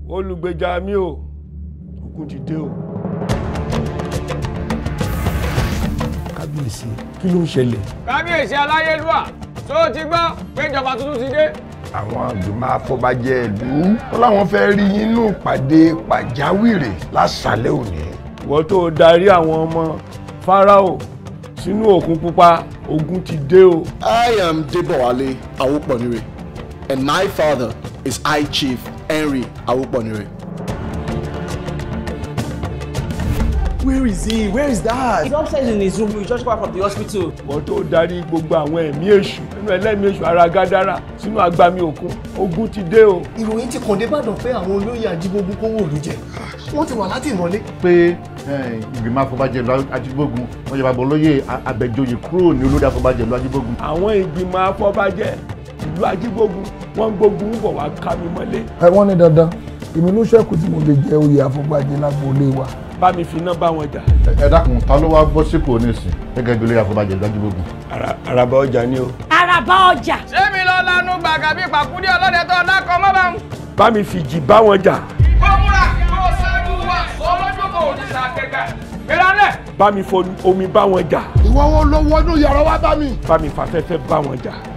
olùgbèjà mi o ogun ti dé o. kábíyèsí kí ló ń ṣẹlẹ̀. kábíyèsí aláyélúwà tó o ti gbọ́ pé ìjọba tuntun ti dé. àwọn àgbìmọ̀ afọbajẹ ìlú wọn làwọn fẹ́ rí yín nínú ìpàdé pàjáwìrì lásàlẹ̀ òní. ìwọ tó o darí àwọn ọmọ fáráò sínú òkun pupa ogun ti dé o. I am Debowale Awoponire, and my father is High Chief Henry Awoponire. Where is he? Where is that? He's upstairs in his room. We just got from the hospital. ìwọ tó o darí gbogbo àwọn ẹ̀mí èṣù nínú ẹlẹ́mìí èṣù ara gádàrà sínú agbami òkun ogun ti dé o. ìròyìn ti kàn dé Ìbàdàn pé àwọn olóyè ajígbógun kówó òlu jẹ wọ́n ti wà láti ìmọ́lé. pé ìgbìmọ̀ afọbajẹ ìlú ajígbógun wọ́n yẹ bàbá olóyè abẹ́jọyè kúrò ní olórí afọbajẹ ìlú ajígbógun. àwọn ìgbìmọ̀ afọbajẹ ìlú ajígbógun wọ́n ń gbógun bọ̀ wá ká mi mọ́lé. ẹ wọ́n ní dandan èmi ló ṣẹ́kù tí mo lè jẹ oyè àfọ̀bàjẹ́ lágboolé wa. bá mi fi iná bá wọn jà. ẹ dákun ta ló wá bọ́ sípò nísìn gẹ́gẹ́ bí olórí afọbajẹ ìlú ajígbógun. àràbà ọjà ni o. àràbà ọjà. ṣé mi lọ lanu gbàgà bí pàkúndé ọlọ́dẹ tó dákọ̀ mọ́ bá ń. bá mi fi jì bá wọn jà. kó múra kó ṣáájú wa olójú kò ní sàkẹ́kẹ́. ìrànlẹ̀. bá mi fo omi bá wọn jà. ìwọ wo ló wọnú yàrá wa bá mi. bá mi fàfẹ́fẹ́ bá wọn jà.